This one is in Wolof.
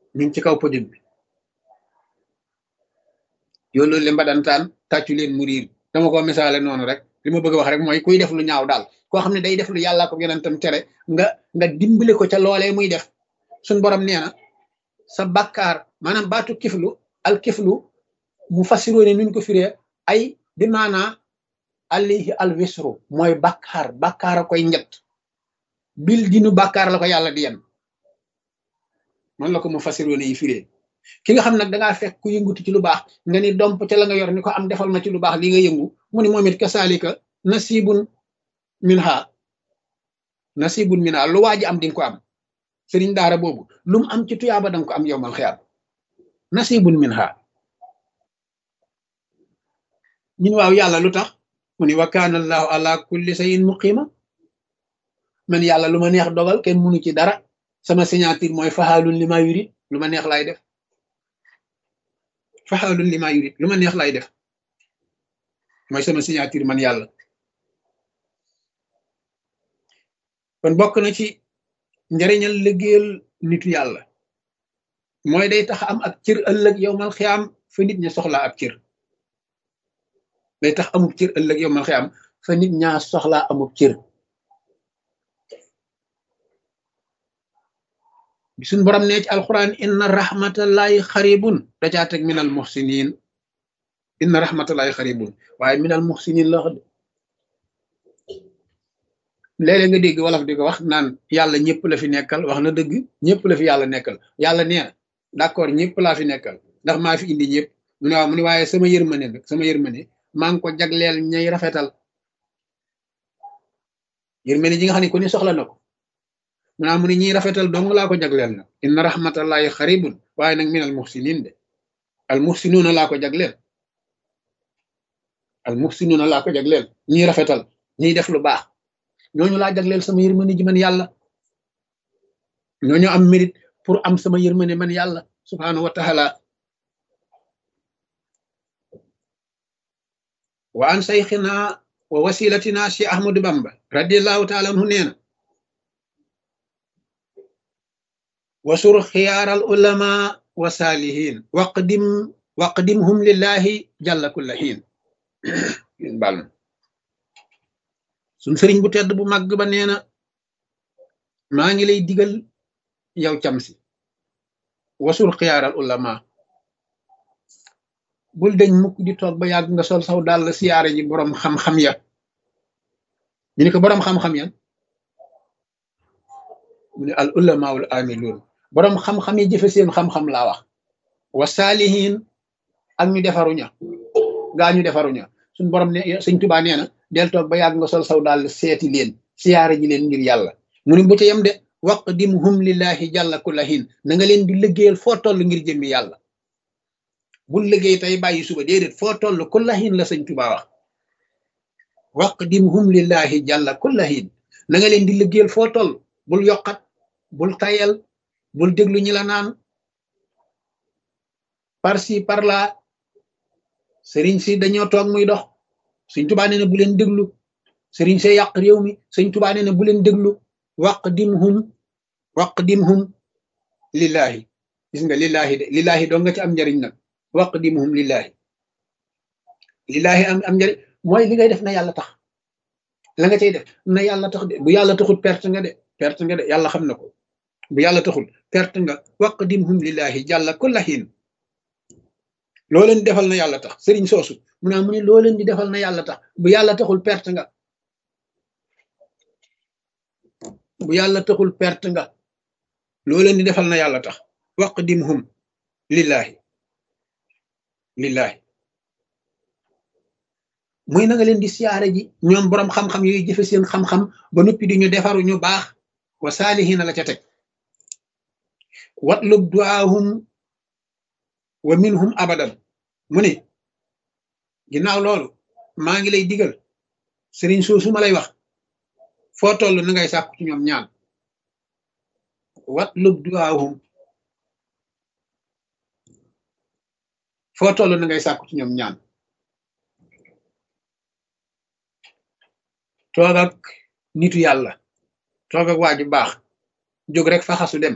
mi ngi ci kaw podium bi yow loolu le mbadantaan tàccu leen mu riir dama ko misaale noonu rek li ma bëgg a wax rek mooy kuy def lu ñaaw daal koo xam ne day def lu yàllaa ko yonentam tere nga nga dimbale ko ca loolee muy def suñ borom nee na sa bakkaar maanaam baatu kiflu al kiflu mu fasiroo ne nuñ ko firee ay bi maanaa alayhi al wisru mooy bakkaar bakkaar a koy njët bil dinu bakkaar la ko yàlla di yen man la ko mu fasiroo ne yi firee ki nga xam nag dangaa fekk ku yëngutu ci lu baax nga ni domp ca la nga yor ni ko am defal ma ci lu baax li nga yëngu mu ni moom it kasaalika nasibun minha nasibun minha lu waa ji am dinga ko am sëriñ daara boobu lu mu am ci tuyaaba danga ko am yowmal xiyaam nasibun minha ñun waaw yàlla lu tax mu ni wa kaana allahu ala kulli shay'in muqima man yàlla lu ma neex dogal kenn munu ci dara sama signature mooy faxaalun li ma yurit lu ma neex laay def faxaalun li ma yurit lu ma neex laay def mooy sama signature man yàlla kon bokk na ci njariñal liggéeyal nitu yàlla mooy day tax am ak cër ëllëg yowmal xiyaam fa nit ña soxlaa ab cër day tax amub cër ëllëg yowmal xiyaam fa nit ñaa soxlaa amub cër bi suñ borom nee ci alquran inna rahmatallahi xaribun da caa teg minal muxsinin inna rahmatallahi xaribun waaye minal muxsinin la wax léeg-léeg nga dégg wolof di ko wax naan yàlla ñëpp la fi nekkal wax na dëgg ñëpp la fi yàlla nekkal yàlla nee na d'accord ñëpp laa fi nekkal ndax maa fi indi ñëpp mu ne waaw mu ne waaye sama yërmande nag sama yërmande maa ngi ko jagleel ñay rafetal yërmande ji nga xam ne ku ne soxla na ko mu naa mu ne ñiy rafetal dong laa ko jagleel nag inna rahmatallahi xaribun waaye nag min al muxsinin de al muxsinuuna laa ko jagleel al muxsinuuna laa ko jagleel ñiy rafetal ñiy def lu baax ñooñu laa jagleel sama yërmande ji man yàlla ñooñu am mérite pour am sama yërmande man yàlla subhanahu wa taala wa an sayxina wa wasilatina si ahmadu bamba radiallahu taala anhu nee na wasur xiyaaral ulama wa saalihin waqdim waqdimhum lillahi jalla kulla xiin bal na suñ sëriñ bu tedd bu màgg ba nee na maa ngi lay digal yow cam si wasul xiyaaral ulama bul deñ mukk di toog ba yàgg nga sol saw dal siyaare ji boroom xam-xam ya ñu ne ko boroom xam-xam ya mu ne al ulamaul amiluun boroom xam-xam yi jëfe seen xam-xam laa wax wa saalihin ak ñu defaruña gaa ñu defaruña suñ borom ne sëñ tubaa nee na del toog ba yàgg nga sol saw daal seeti leen siyaare ji leen ngir yàlla mu ne bu ca yem de waqdimhum lillahi jàlla kullahin na nga leen di liggéeyal foo toll ngir jëmmi yàlla bul liggéey tey bàyyi suba déedéet foo toll kullahin la sëñ tubaa wax waqdimhum lillahi jàlla kullahin na nga leen di liggéeyal foo toll bul yokkat bul tayel bul déglu ñi la naan par ci par là sëriñ si dañoo toog muy dox sëñ tubaa nee na bu leen déglu sëriñ see yàq réew mi sëñ tubaa nee na bu leen déglu waqdimhum waqdimhum lillahi gis nga lillahi de lillahi doo nga ci am njariñ nag waqdimhum lillahi lillahi am am njariñ mooy li ngay def na yàlla tax la nga cay def na yàlla tax de bu yàlla taxul perte nga de perte nga de yàlla xam na ko bu yàlla taxul perte nga waqdimhum lillahi jàlla kulla hin loo leen defal na yàlla tax sëriñ soosu mu naa mu ne loo leen di defal na yàlla tax bu yàlla taxul perte nga bu yàlla taxul perte nga loo leen di defal na yàlla tax waqdimhum lillahi lillahi muy na nga leen di siyaare ji ñoom boroom xam-xam yooyu jëfe seen xam-xam ba noppi di ñu defaru ñu baax wa saalihina la ca teg watlub duaahum wa minhum abadan mu ne ginnaaw loolu maa ngi lay digal sëriñ soosu ma lay wax foo toll na ngay sàkku ci ñoom ñaan watlub duaahum foo toll na ngay sàkku ci ñoom ñaan toog ak nitu yàlla toog ak waa ju baax jóg rek fa xasu dem